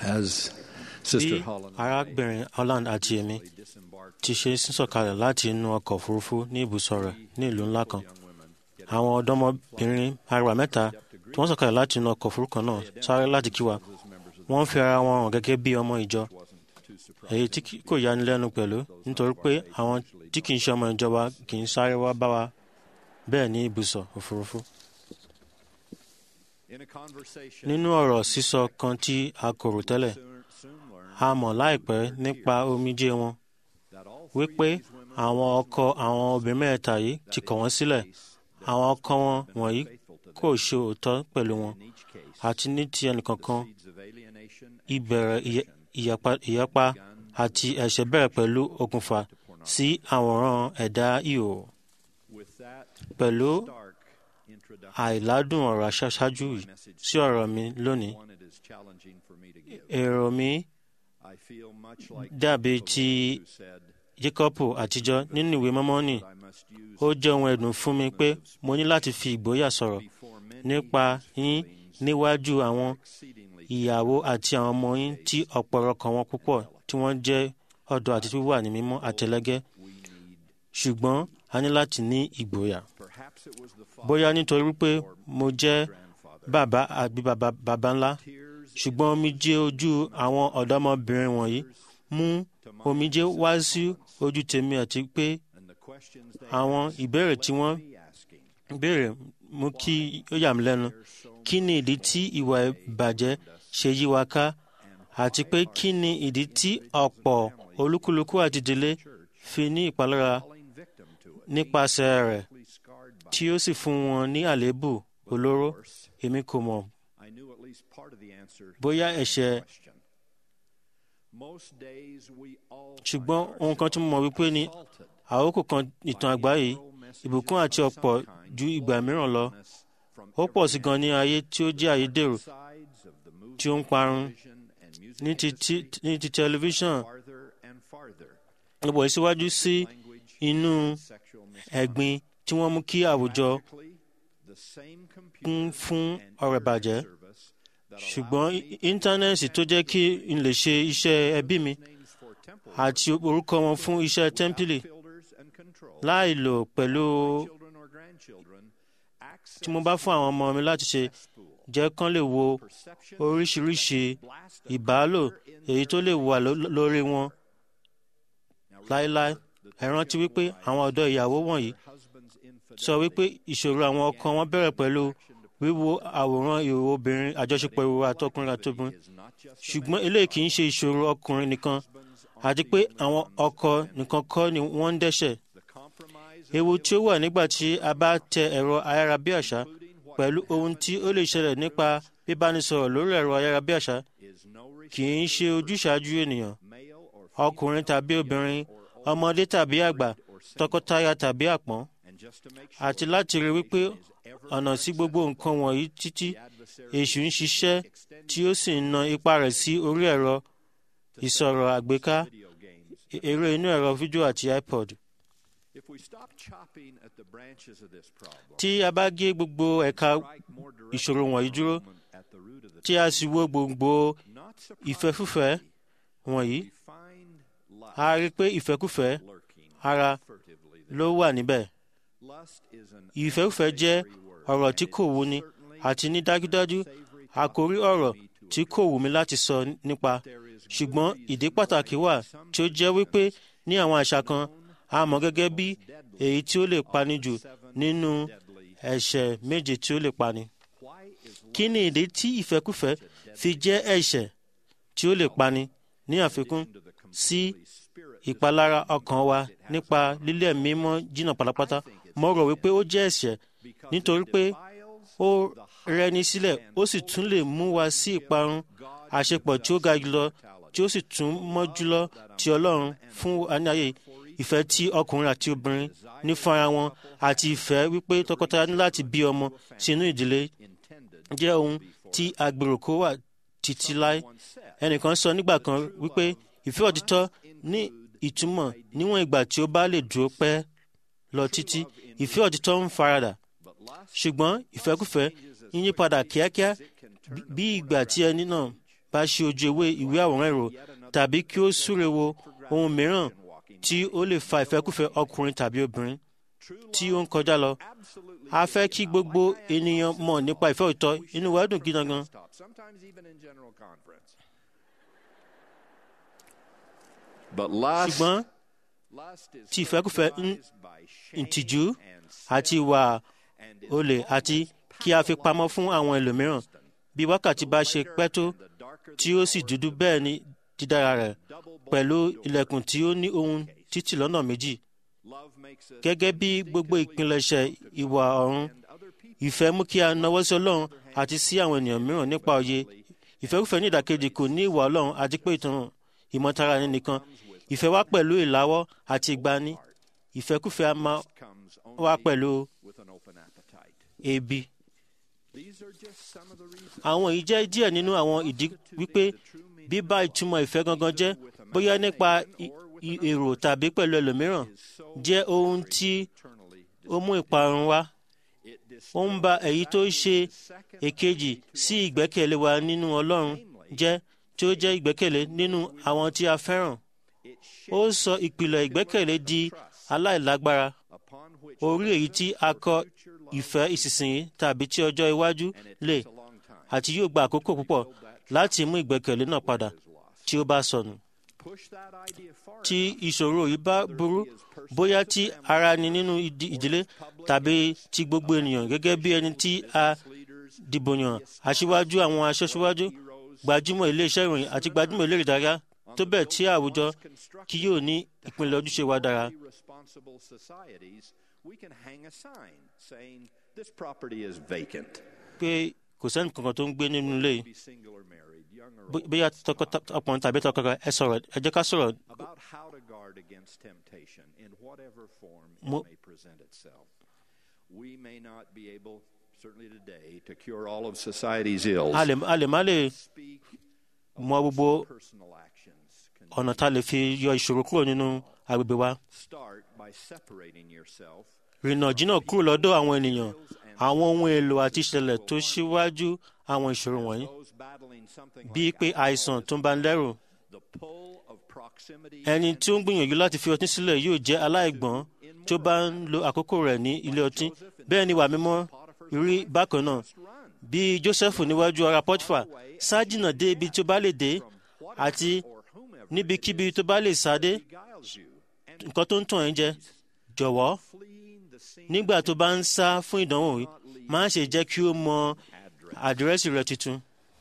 As bí Sister Holland arábìnrin holland àti èmi ti ṣe sísọ̀kalẹ̀ láti inú ọkọ̀ òfurufú ní ibùsọ̀ rẹ̀ ní ìlú ńlá kan àwọn ọ̀dọ́mọbìnrin arẹwà mẹ́ta tí wọ́n sọ̀kalẹ̀ láti inú ọkọ̀ òfurufú kan náà sáré láti kí wa wọ́n ń fi ara wọn hàn gẹ́gẹ́ bí ọmọ ìjọ èyí tí kì- kò yani lẹ́nu pẹ̀lú nítorí pé àwọn tí kì í ṣe ọmọ ìjọba kì í sáré wá bá wa bẹ́ẹ̀ ní ibùsọ̀ òfurufú. nínú ọ̀rọ̀ sísọ kan tí a kò rò tẹ́lẹ̀ a mọ̀ láìpẹ́ nípa omijé wọn wípé àwọn ọkọ àwọn obìnrin mẹ́ta yìí ti kọ̀ wọ́n sílẹ̀ àwọn ọkọ wọn wọ̀nyí kò ṣe òótọ́ pẹ̀lú wọn àti ní ti ẹnìkankan ìbẹ̀rẹ̀ ìyẹ- ìyapa- ìyapa àti ẹ̀ṣẹ̀ bẹ̀rẹ̀ pẹ̀lú okùnfà sí àwòrán ẹ̀dá ihò pẹ̀lú àìládùn ọ̀rọ̀ aṣáájú yìí sí ọ̀rọ̀ mi lónìí èrò mi dàbí ti Jákọ́bù àtijọ́ nínú ìwé mọ́mọ́nì ó jẹ́ ohun ẹ̀dùn fún mi pé mo ní láti fi ìgboyà sọ̀rọ̀ nípa yín níwájú àwọn ìyàwó àti àwọn ọmọ yín tí ọ̀pọ̀lọpọ̀ wọn púpọ̀ tí wọ́n jẹ́ ọ̀dọ́ àti wíwà ní mímọ́ àtẹlẹ́gẹ́ ṣùgbọ́n a ní láti ní ìgboyà bóyá nítorí wípé mo jẹ́ bàbá àbí bàbá bàbá ńlá ṣùgbọ́n omijé ojú àwọn ọ̀dọ́mọbìnrin wọ̀nyí mú omijé wá sí ojú tèmi àti pé àwọn ìbéèrè tí wọ́n béèrè mú kí ó yà mí lẹ́nu kí ni ìdí tí ìwà ìbàjẹ́ ṣe yí wa ká àti pé kí ni ìdí tí ọ̀pọ̀ olúkúlùkù àti ìdílé fi ní ìpalára nípasẹ̀ rẹ̀ tí ó sì fún wọn ní àléébù olóró èmi kò mọ̀ bóyá ẹ̀ṣẹ̀ ṣùgbọ́n ohun kan tí mo mọ̀ wípé ni àkókò kan ìtàn àgbáyé ìbùkún àti ọ̀pọ̀ ju ìgbà mìíràn lọ ó pọ̀ sí gan ní ayé tí ó jẹ́ ayédèrú tí ó ń parun ní ti ti- ní ti tẹlifíṣàn ọ̀pọ̀ ìsíwájú sí inú ẹ̀gbin tí wọ́n mú kí àwùjọ kún fún ọ̀rọ̀ ìbàjẹ́ ṣùgbọ́n í- íńtánẹ́ẹ̀tì tó jẹ́ kí n lè ṣe iṣẹ́ ẹbí mi àti orúkọ wọn fún iṣẹ́ tẹ́ḿpìlì láì lò pẹ̀lú tí mo bá fún àwọn ọmọ mi láti ṣe jẹ́ kán lè wo oríṣiríṣi ìbálò èyí tó lè wà ló- lórí wọn láéláé ẹ rántí wípé àwọn ọ̀dọ́ ìyàwó wọ̀nyí sọ wípé ìṣòro àwọn ọkọ wọn bẹ̀rẹ̀ pẹ̀lú wíwo àwòrán ìhòòhò obìnrin àjọṣepọ̀ ìhòòhò àtọkùnrin àtobìnrin ṣùgbọ́n eléyìí kì í ṣe ìṣòro ọkùnrin nìkan àti pé àwọn ọkọ nìkan kọ́ ni wọ́n ń dẹ́ṣẹ̀ ewu tí ó wà nígbà tí a bá tẹ ẹ̀rọ ayárabíàṣá pẹ̀lú ohun tí ó lè ṣẹlẹ̀ nípa bíbánisọ̀rọ̀ lórí ẹ̀rọ ayárabíàṣá kì í ṣe ojúṣàájú ènìyàn ọkùnrin tàbí obìnrin ọmọdé tàbí àgbà tọkọtaya tàbí àpọ́n àti láti rí wípé ọ̀nà sí gbogbo nǹkan wọ̀nyí títí èṣù ń ṣiṣẹ́ tí ó sì ń na ipá rẹ̀ sí orí ẹ̀rọ ìsọ̀rọ̀ àgbéká eré inú ẹ̀rọ fídíò àti ipod. tí a bá gé gbogbo ẹ̀ka ìṣòro wọ̀nyí dúró tí a sì wo gbogbo ìfẹ́kúfẹ̀ẹ́ wọ̀nyí a rí i pé ìfẹ́kúfẹ̀ẹ́ ara ló wà níbẹ̀. ìfẹ́kúfẹ̀ẹ́ jẹ́ ọ̀rọ̀ tí kò wúni àti ní dájúdájú àkórí ọ̀rọ̀ tí kò wù mí láti sọ nípa ṣùgbọ́n ìdí pàtàkì wà tí ó jẹ́ wípé ní àwọn àṣà kan a mọ̀ gẹ́gẹ́ bí èyí tí ó lè pani jù nínú ẹ̀ṣẹ̀ méje tí ó lè pani. kí ni ìdí tí ìfẹ́kúfẹ̀ẹ́ fi jẹ́ ẹ̀ṣẹ̀ tí ó lè pani ní àfikún sí ìpalára ọkàn wa nípa lílẹ̀ mímọ́ jìnnà pátápátá mo rò wípé ó jẹ́ ẹ̀ṣẹ̀ nítorí pé ó rẹni sílẹ̀ ó sì tún lè mú wa sí ìparun àṣepọ̀ tí ó ga jùlọ tí ó sì tún mọ́ jùlọ ti Ọlọ́run fún aníyàyè ìfẹ́ tí ọkùnrin àti obìnrin ní fún ara wọn àti ìfẹ́ wípé tọkọtaya ní láti bí ọmọ sínú ìdílé jẹ́ ohun tí agbèrò kó wà títí láé ẹnìkan sọ nígbà kan wípé ìfẹ́ òtítọ́ ní ìtumọ̀ níwọ̀n ìgbà tí ó bá lè dúró pẹ́ lọ títí ìfẹ́ òtítọ́ ń faradà ṣùgbọ́n ìfẹ́kùfẹ́ ń yí padà kíákíá bí ìgbà tí ẹni náà bá ṣe ojú ewé ìwé àwòrán èrò tàbí kí ó súre wo ohun mìíràn tí ó lè fa ìfẹ́kùfẹ́ ọkùnrin tàbí obìnrin tí ó ń kọjá lọ. a fẹ́ kí gbogbo ènìyàn mọ̀ nípa ìfẹ́ òtítọ́ inú wa dùn gidan gan. ṣùgbọ́n tí ìfẹ́kùfẹ́ ìtìjú àti ìwà olè àti kí a fi pamọ́ fún àwọn ẹlòmíràn bí wákàtí bá ṣe pẹ́ tó tí ó sì dúdú bẹ́ẹ̀ ni dídára rẹ̀ pẹ̀lú ilẹ̀kùn tí ó ní ohun títì lọ́nà méjì. gẹ́gẹ́ bí gbogbo ìpilẹ̀ṣẹ̀ ìwà ọ̀run ìfẹ́ mú kí a nawọ́ sí ọlọ́run àti sí àwọn ènìyàn mìíràn nípa òye ìfẹ́kùfẹ́ ní ìdàkejì kò ní ìwà ọlọ́run àti pé ìtàn ìmọ̀tara ẹni nìkan ìfẹ́ wá pẹ̀lú ìláwọ́ àti ìgbani ìfẹ́kùfẹ́ a máa wá pẹ̀lú ebi. àwọn yìí jẹ́ díẹ̀ nínú àwọn ìdí wípé bíbá ìtumọ̀ ìfẹ́ gangan jẹ́ bóyá nípa èrò tàbí pẹ̀lú ẹlòmíràn jẹ́ ohun tí ó mú ìparun wá. ó ń ba èyí tó ṣe èkejì sí ìgbẹ́kẹ̀lé wa nínú Ọlọ́run jẹ́ tí ó jẹ́ ìgbẹ́kẹ̀lé nínú àwọn tí a fẹ́ràn. ó sọ ìpìlẹ̀ ìgbẹ́kẹ̀lé di aláìlágbára orí èyí tí a kọ ìfẹ́ ìsinsìnyí tàbí tí ọjọ́ iwájú lè àti yóò gba àkókò púpọ̀ láti mú ìgbẹ́kẹ̀lé náà padà tí ó bá sọnù. tí ìṣòro yìí bá burú bóyá tí ara ni nínú ìdílé tàbí ti gbogbo ènìyàn gẹ́gẹ́ bí ẹni tí a dìbò yàn aṣíwájú àwọn aṣọ́ṣíwájú gbajúmọ̀ iléeṣẹ́ ìròyìn àti gbajúmọ̀ eléré ìdárayá tó bẹ́ẹ̀ tí àwùjọ kí yóò ní ìpínlẹ̀ ojúṣe wa dára. pé kò sẹ́ni kankan tó ń gbé nínú ilé yìí bóyá ọkùnrin tàbí tọkọtaya ẹ sọ̀rọ̀ ẹ jẹ́ ká sọ̀rọ̀. mo We may not be able, certainly today, to cure all of society's ills. a lè a lè má lè mọ gbogbo Personal actions can ọ̀nà tá a lè fi yọ ìṣòro kúrò nínú agbègbè wa. start by separating yourself rìnà jìnnà kúrò lọ́dọ̀ àwọn ènìyàn àwọn ohun èlò àti ìṣẹ̀lẹ̀ tó ṣíwájú àwọn ìṣòro wọ̀nyí those battling something bíi like pé àìsàn tó ń bá ń lẹ́rù the pull of proximity ẹni and tí ó ń gbìyànjú láti fi ọtí sílẹ̀ yóò jẹ́ aláìgbọ́n tí ó bá ń lo àkókò rẹ̀ ní ilé ọtí bẹ́ẹ̀ ni wà mímọ́ rí bákan náà run bí Jósẹ́fù níwájú ara Pọ́tífà sá jìnnà dé ibi tó bá lè dé àti or whomever níbikíbi tó bá lè sá dé beguiles you and nǹkan tó ń tàn ẹ́ jẹ jọ̀wọ́ fleeing the scene nígbà tó bá ń sá fún ìdánwò yìí má ṣe jẹ́ kí ó mọ àdírẹ́sì rẹ̀ tuntun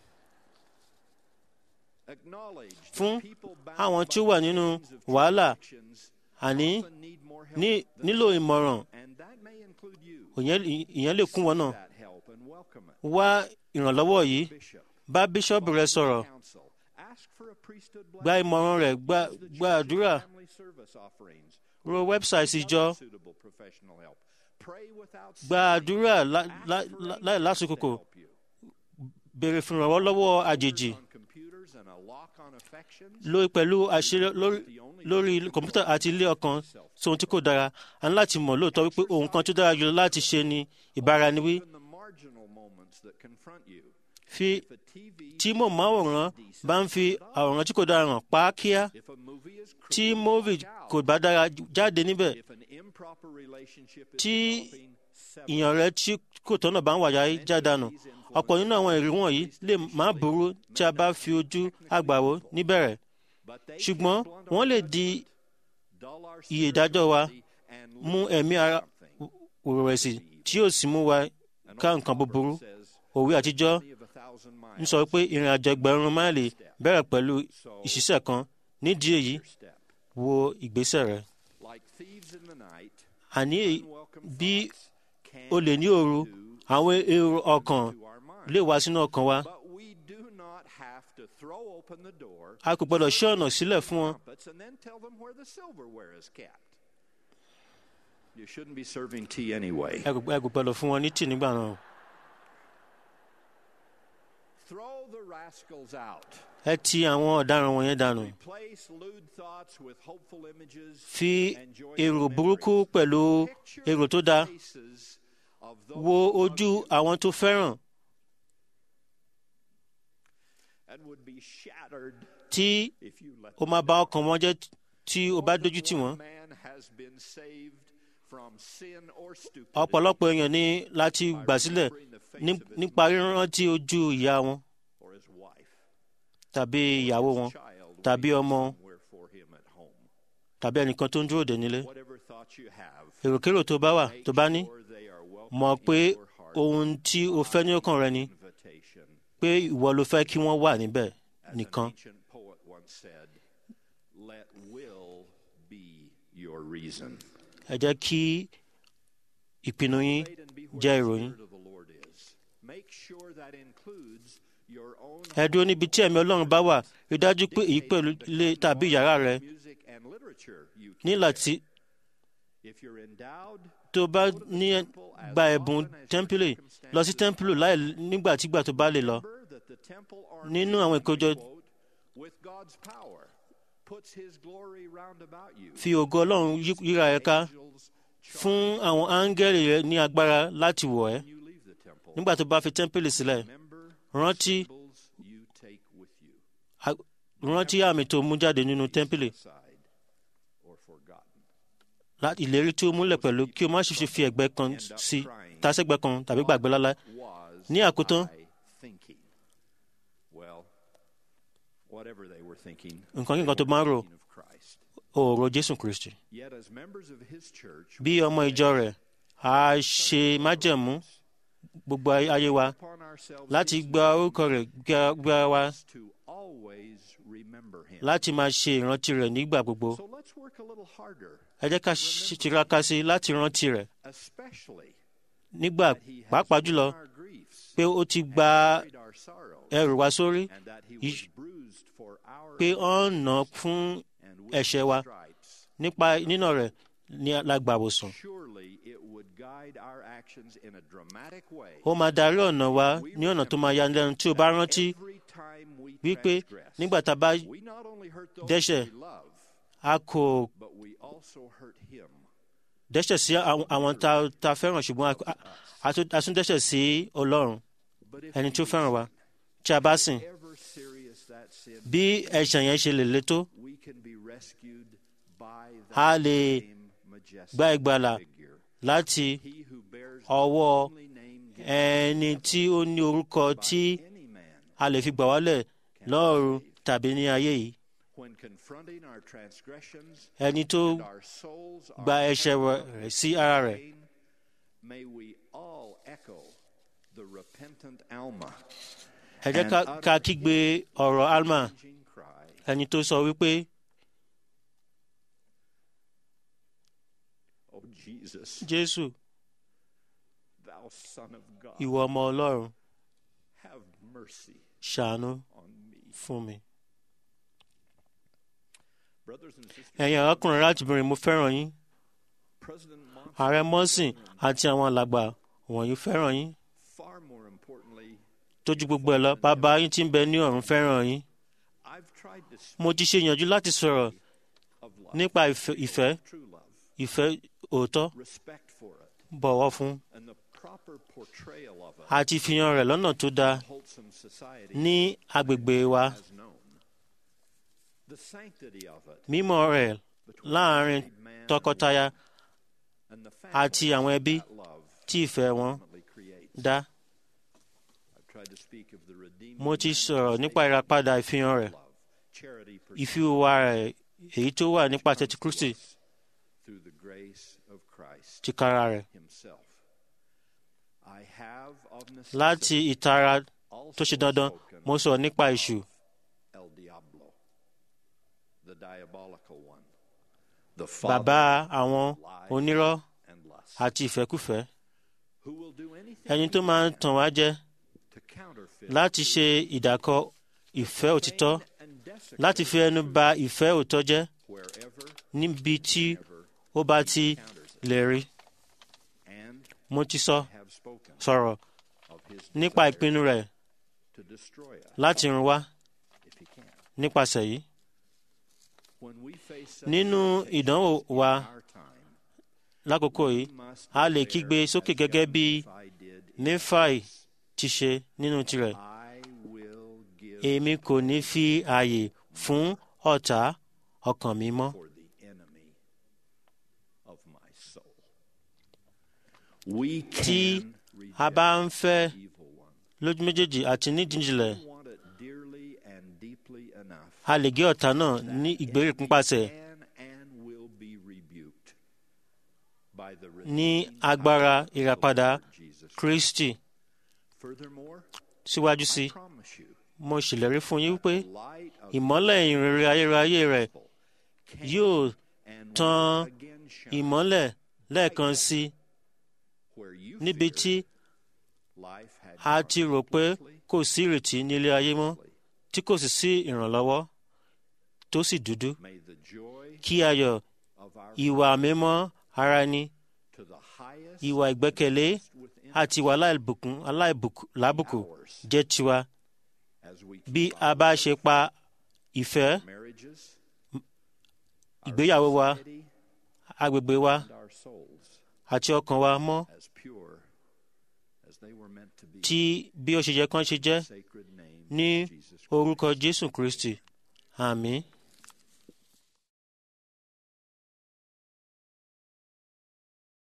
acknowledge that fún people bound àwọn tí ó by wà nínú chains of wàhálà transactions àní often need more help ní than nílò ìmọ̀ràn and that may include you ìyẹn ìyẹn lè kún wọn náà that help and welcome it wá ìrànlọ́wọ́ yìí bishop bá bíṣọ́ọ̀bù rẹ sọ̀rọ̀ council ask for a priesthood gba blessing ìmọ̀ràn rẹ̀ gba Use the gba church's àdúrà family service offerings ro wẹ́bsáìtì ìjọ suitable professional help pray without gba àdúrà lá- lá- lá- láì lásìkò help you béèrè fún ìrànwọ́ lọ́wọ́ àjèjì on computers and a lock on affections lórí pẹ̀lú àṣírí lórí lórí kọ̀m̀pútà àti ilé ọkàn sóhun tí kò dára a ní láti mọ̀ lóòótọ́ wípé ohun kan tó dára jùlọ láti ṣe ni ìbáraẹniwí even the marginal moments that confront you fi if a TV tí mò máwòrán bá ń fi àwòrán tí kò dára hàn pa á kíá if a movie is tí crude, móvì walk out. kò bá dára jáde níbẹ̀ if an improper relationship is tí developing, sever ìyàn rẹ tí kò tọ́nà bá ń wàyà já dànù ọ̀pọ̀ nínú àwọn èrè wọ̀nyí lè má burú tí a bá fi ojú àgbàwò níbẹ̀rẹ̀ but they ṣùgbọ́n can blunt wọ́n lè our di judgment, dull our iye ìdájọ́ wa spirituality, and mú lead ẹ̀mí to ara something. òrẹ̀sì tí yóò sì mú wa An ká old nǹkan búburú proverb says, òwe àtijọ́ "Journey of a thousand ń miles, sọ pé ìrìn àjò ẹgbẹ̀rún máìlì bẹ̀rẹ̀ pẹ̀lú ìṣiṣẹ́ kan nídìí èyí your step." wo ìgbésẹ̀ rẹ Like thieves in the night, àní unwelcome bí thoughts can olè ní òru àwọn èrò ọkàn to our mind. lè wá sínú ọkàn wa But we do not have to throw open the door, a kò gbọdọ̀ ṣí ọ̀nà sílẹ̀ fún wọn trumpets, and then tell them where the silverware is kept. You shouldn't be serving tea anyway. ẹ kò ẹ kò gbọdọ̀ fún wọn ní tì nígbà náà Throw the rascals out. ẹ ti àwọn ọ̀daràn wọ̀nyẹn dànù Replace lewd thoughts with hopeful images. fi and joyful èrò memories. burúkú pẹ̀lú Picture èrò tó the dáa faces of those wo who love ojú you. àwọn tó fẹ́ràn and would be shattered tí if you let ó máa bà ọkàn wọn jẹ́ tí ó bá dójú tì wọ́n. man has been saved from sin or stupidity ọ̀pọ̀lọpọ̀ èèyàn ní láti gbà sílẹ̀ ní- nípa rírántí ojú ìyá wọn or his wife tàbí ìyàwó wọn child tàbí waiting ọmọ somewhere for him at home tàbí ẹnìkan tó ń dúró dè nílé. whatever thoughts you have èròkérò tó bá wà tó bá ní sure they are welcome mọ̀ pé in your heart ohun tí o fẹ́ ní ọkàn rẹ ni invitation pé ìwọ ló fẹ́ kí wọ́n wà níbẹ̀ as an nìkan. ancient poet once said let will be your reason ẹ jẹ́ kí ìpinnu yín Wait and be where jẹ́ the ìròyìn. Spirit of the Lord is. Make sure that includes your own ẹ dúró níbi tí ẹ̀mí ọlọ́run bá wà rí dájú pé èyí pẹ̀lú ilé tàbí yàrá rẹ music and literature you ní can láti share. If you're endowed, tó bá ní gba ẹ̀bùn tẹ́ḿpìlì lọ sí tẹ́ḿpìlì láì nígbàtígbà tó bá lè lọ. remember that the temple army, Nínú àwọn ìkójọ quote, with God's power puts his glory round about you. fi ògo ọlọ́run yí- yíra ẹ ká Angels fún àwọn áńgẹ́lì rẹ ní agbára láti wọ̀ ẹ́ when you leave the temple. nígbà tó bá fi tẹ́ḿpìlì sílẹ̀ Remember rántí symbols you take with you. a- rántí àmì tó mú jáde nínú tẹ́ḿpìlì Aside or forgotten. láti ìlérí tí ó múlẹ̀ pẹ̀lú kí o má ṣe fi ẹ̀gbẹ́ kan sí tásẹ̀gbẹ́ kan tàbí gbàgbé lálá was Ní àkótán, I thinking? Well, whatever they were thinking, nǹkan they kíkan tó were máa ń rò thinking of Christ. òòrò jésù kristi Yet as members of his church, bí ọmọ ìjọ rẹ̀ a ṣe májẹ̀mú gbogbo ayé wa upon ourselves láti these gba orúkọ rẹ̀ gbá- gbá wa days to always remember him. láti máa ṣe ìrántí rẹ̀ nígbà gbogbo So let's work a little harder, ẹ jẹ́ ká ṣe- tiraka sí i láti rántí rẹ̀ especially nígbà that he has pàápàá borne jùlọ our griefs pé ó ti and gba carried our sorrows, ẹrù wa sórí and that he Ish- was bruised for our pé ó ń nà iniquities, fún and with ẹ̀ṣẹ̀ his wa stripes nípa nínà rẹ̀ ní alágbàwòsàn Surely it would guide our actions in a dramatic way. ó máa darí ọ̀nà wa ní ọ̀nà tó máa yani lẹ́nu tí o bá rántí Every time we wípé transgress, nígbà tá a bá we not only hurt those dẹ́ṣẹ̀, we love, a kò but we also hurt him. dẹ́ṣẹ̀ sí àwọn àwọn tá tá a fẹ́ràn ṣùgbọ́n a- a- a tún- a tún dẹ́ṣẹ̀ sí ọlọ́run But if ẹni we tó fẹ́ràn wa tí a bá sìn ever serious that sin, bí ẹ̀ṣẹ̀ yẹn ṣe lè le tó we can be rescued by a that lè same majestic gba ìgbàlà figure. láti He who bears ọwọ́ the only name given ẹni tí ó ní orúkọ tí by any man a lè fi gbà wálẹ̀ lọ́run tàbí ní ayé yìí when confronting our transgressions ẹni tó and our souls are gba ẹ̀ṣẹ̀ heavy rẹ̀ with sí ara rẹ̀ pain, May we all echo the repentant Alma, ẹ jẹ́ ká- ká kígbe ọ̀rọ̀ alma changing cry, ẹni tó sọ wípé Oh Jesus, jésù thou Son of God, ìwọ ọmọ ọlọ́run have mercy ṣàánú on me. fún mi. Brothers and sisters, ẹ̀yin arákùnrin láti bìnrin mo fẹ́ràn yín President Monson, ààrẹ mọ́sìn àti àwọn alàgbà wọ̀nyí fẹ́ràn yín far more importantly, tójú gbogbo ẹ̀ lọ bàbá yín tí ń bẹ ní ọ̀run fẹ́ràn yín I've tried to speak mo ti ṣe ìyànjú láti sọ̀rọ̀ of love, nípa ìfẹ́ ìfẹ́ true love, ìfẹ́ òótọ́ respect for it, bọ̀wọ̀ fún and the proper portrayal of it àti ìfihàn rẹ̀ lọ́nà tó dáa in wholesome society ní agbègbè wa has known. The sanctity of it mímọ́ rẹ̀ between láàrin married man tọkọtaya and the àti family àwọn ẹbí that love tí ìfẹ́ wọn ultimately creates. dá I've tried to speak of the redeeming mo ti sọ̀rọ̀ nípa manifestation ìràpadà ìfihàn rẹ̀ of love, charity ìfiwà rẹ̀ èyí tó wà nípasẹ̀ ti kristi pursued through the grace of Christ ti kára rẹ̀ himself. I have of láti necessity ìtara also tó ṣe dandan spoken mo sọ̀rọ̀ nípa èṣù El Diablo, the diabolical one, the bàbá father àwọn of lies onírọ́ and lust, àti ìfẹ́kùfẹ́ who will do anything ẹni he tó máa ń can tàn wá jẹ to counterfeit láti ṣe ìdàkọ ìfẹ́ òtítọ́ pain and desecrate láti fi ẹnu ba ìfẹ́ òótọ́ jẹ́ wherever níbi tí ever ó bá ti encounters it. lè rí And mo ti sọ I have spoken sọ̀rọ̀ of his nípa desire ìpinnu rẹ̀ to destroy us láti run wá if he can. nípasẹ̀ yìí When we face such nínú temptations ìdánwò in wa our time, lákòókò yìí we must a lè declare, kígbe sókè as gẹ́gẹ́ bí Nephi did in Néfàì his, ti ṣe nínú tirẹ̀ I will give èmi kò ní fi ààyè fún ọ̀tá ọkàn mi mọ́. for the enemy of my soul. We tí can a bá ń fẹ́ reject evil one. lójú méjèèjì àti nídìíjìnlẹ̀ We want it dearly and deeply enough. a lè gé ọ̀tá náà ní ìgbèríkún pàṣẹ Can and will be rebuked by the ní redeeming agbára power of the ìràpadà Lord Jesus. Kristi Furthermore, síwájú sí I i promise you, mo ṣèlérí fún yín wípé the light of ìmọ́lẹ̀ ìrere ayérayé rẹ̀ gospel can yóò and tan will again shine ìmọ́lẹ̀ lẹ́ẹ̀kan sí i where you níbi feared tí life had a gone ti rò pé hopelessly kò sí ìrètí nílé ayé mọ́ tí kò sì sí ìrànlọ́wọ́ tó sì dúdú May the joy kí ayọ̀ of our ìwà mímọ́ ara ẹni to the highest ìwà ìgbẹ́kẹ̀lé within àti ìwà aláìbùkún aláìlábùkù ours jẹ́ tiwa as we bí keep a our bá ṣe pa ìfẹ́ marriages, ìgbéyàwó wa society, agbègbè wa and our souls àti ọkàn wa mọ́ as pure as they were meant to be. tí bí ó ṣe yẹ kán ṣe jẹ́ Sacred name ní of Jesus Christ. orúkọ Jésù Kristi àmín.